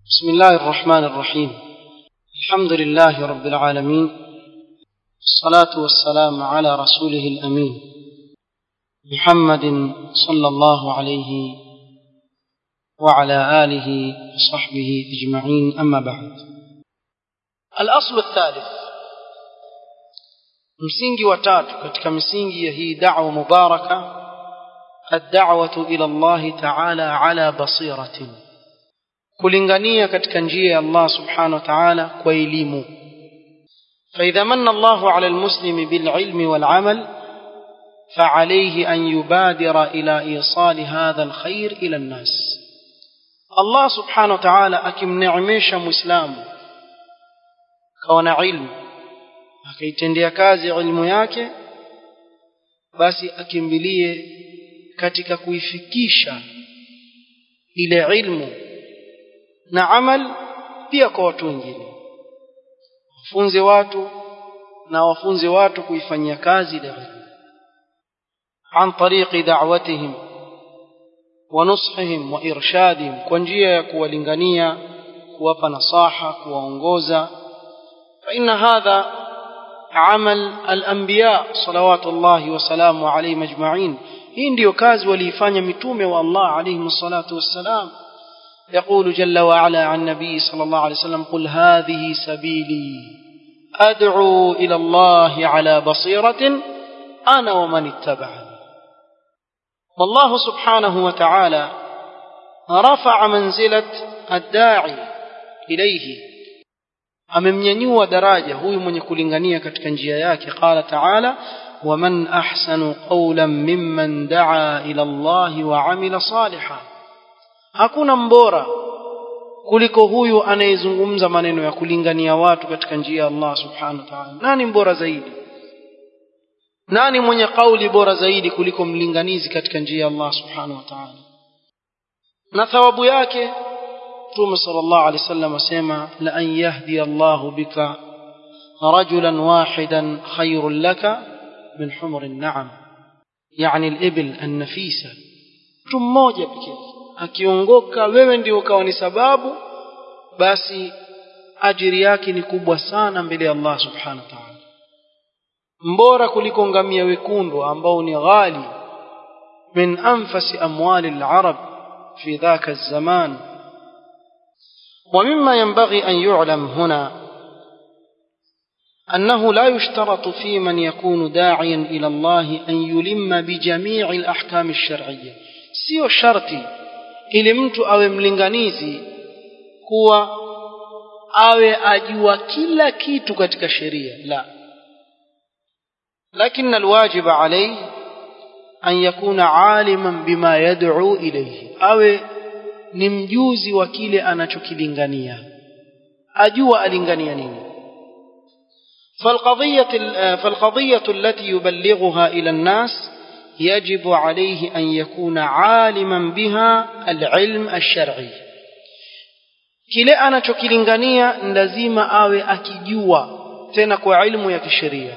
بسم الله الرحمن الرحيم الحمد لله رب العالمين الصلاة والسلام على رسوله الأمين محمد صلى الله عليه وعلى آله وصحبه أجمعين أما بعد الأصل الثالث msingi wa tatu katika misingi ya hii da'wa mubaraka الدعوة إلى الله تعالى على بصيرة kulingania katika njia ya Allah subhanahu wa ta'ala kwa elimu فإذا من الله على المسلم بالعلم والعمل فعليه أن يبادر إلى إيصال هذا الخير إلى الناس الله سبحانه وتعالى أكم نعميش مسلم كون علم akaitendea kazi ilmu yake basi akimbilie katika kuifikisha ile ilmu na amal pia kwa watu wengine wafunze watu na wafunze watu kuifanyia kazi ile ilmu an tariqi da'watihim wa nushihim wa irshadihim kwa njia ya kuwalingania kuwapa nasaha kuwaongoza fa inna hadha عمل الأنبياء صلوات الله وسلامه عليهم أجمعين hii ndiyo kazi waliifanya mitume wa Allah alayhi salatu wassalam يقول جل وعلا عن النبي صلى الله عليه وسلم قل هذه سبيلي أدعو إلى الله على بصيرة أنا ومن اتبعني والله سبحانه وتعالى رفع منزلة الداعي إليه amemnyanyua daraja huyu mwenye kulingania katika njia yake qala taala waman ahsanu qawlan mimman daa ila allahi wa amila salihan hakuna mbora kuliko huyu anayezungumza maneno ya kulingania watu katika njia ya Allah subhanahu wa ta'ala nani mbora zaidi nani mwenye kauli bora zaidi kuliko mlinganizi katika njia ya Allah subhanahu wa ta'ala na thawabu yake Mtume sallallahu alaihi wasallam asema la an yahdi Allah bika rajulan wahidan khayrun laka min humr an-na'am yani al-ibil an-nafisa mtu mmoja pekee akiongoka wewe ndio ukawa ni sababu basi ajiri yake ni kubwa sana mbele ya Allah subhanahu wa ta'ala mbora kuliko ngamia wekundu ambao ni ghali min anfasi amwali al-arab fi dhaka az-zaman ومما ينبغي أن يعلم هنا أنه لا يشترط في من يكون داعيا إلى الله أن يلم بجميع الأحكام الشرعية سيو شرطي ili mtu awe mlinganizi kuwa awe ajua kila kitu katika sheria la lakini alwajib alayhi an yakuna aliman bima yad'u ilayhi awe ni mjuzi wa kile anachokilingania ajua alingania nini فالقضية فالقضية التي يبلغها إلى الناس يجب عليه أن يكون عالما بها العلم الشرعي kile anachokilingania lazima awe akijua tena kwa ilmu ya kisheria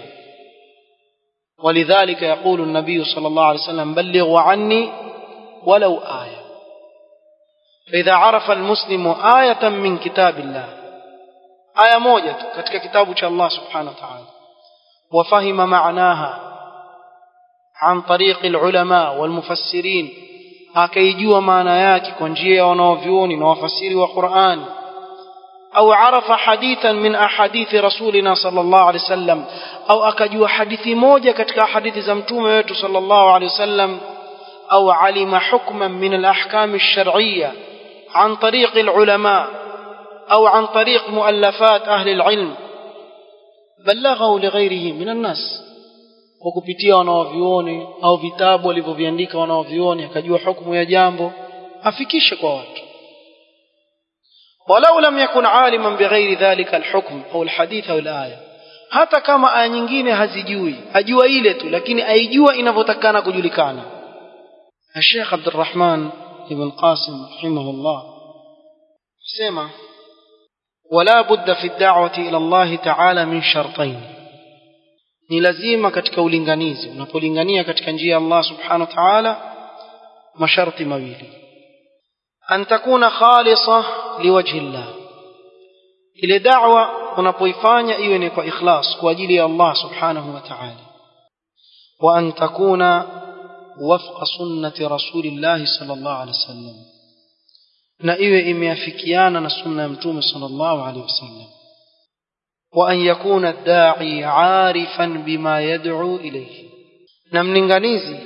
ولذلك يقول النبي صلى الله عليه وسلم بلغوا عني ولو آية فإذا عرف المسلم آية من كتاب الله آية موجة katika kitabu cha Allah subhanahu wa ta'ala وفهم معناها عن طريق العلماء والمفسرين akaijua maana yake kwa njia ya wanaovyuoni na wafasiri wa Qur'an au arafa hadithan min ahadithi rasulina sallallahu alaihi wasallam au akajua hadithi moja katika hadithi za mtume wetu sallallahu alaihi wasallam au alima hukman min al-ahkam ash-shar'iyyah عن طريق العلماء أو عن طريق مؤلفات أهل العلم بلغه لغيره من الناس kwa kupitia wanaovioni au vitabu walivyoviandika wanaovioni akajua hukumu ya jambo afikishe kwa watu walau lam yakun aliman bighairi dhalika alhukm au alhadith au alaya hata kama aya nyingine hazijui ajua ile tu lakini aijua inavyotakana kujulikana Sheikh Abdurrahman ibn Qasim rahimahullah sema ولا بد في الدعوة إلى الله تعالى من شرطين ni lazima katika ulinganizi unapolingania katika njia ya Allah subhanahu wa ta'ala masharti mawili an takuna khalisa liwajhi llah ile da'wa unapoifanya iwe ni kwa ikhlas kwa ajili ya Allah subhanahu wa ta'ala wa an takuna wafqa sunnati rasulillah sallallahu alaihi wasallam na iwe imeafikiana na sunna ya mtume sallallahu alaihi wasallam wa an yakuna ad-da'i 'arifan bima yad'u ilayhi na mlinganizi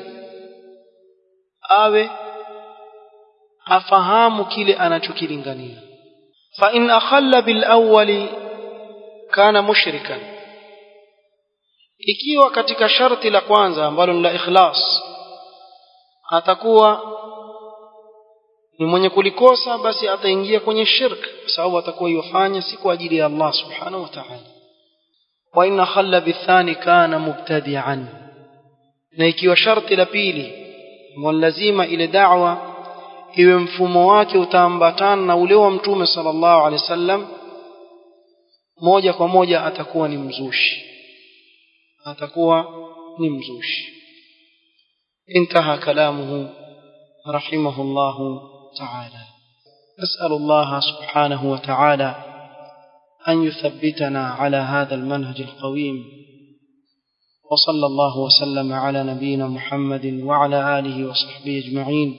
awe afahamu kile anachokilingania fa in akhalla bil awwali kana mushrikan ikiwa katika sharti la kwanza ambalo ni la ikhlas atakuwa ni mwenye kulikosa basi ataingia kwenye shirk kwa sababu atakuwa yofanya si kwa ajili ya Allah subhanahu wa ta'ala wa in akhalla bithani kana mubtadi'an na ikiwa sharti la pili lazima ile da'wa iwe mfumo wake utaambatana na ule wa mtume sallallahu alaihi wasallam moja kwa moja atakuwa ni mzushi atakuwa ni mzushi انتهى كلامه رحمه الله تعالى نسأل الله سبحانه وتعالى أن يثبتنا على هذا المنهج القويم وصلى الله وسلم على نبينا محمد وعلى آله وصحبه أجمعين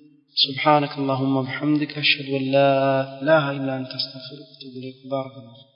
سبحانك اللهم وبحمدك أشهد أن لا إله إلا أنت أستغفرك وأتوب إليك بارك الله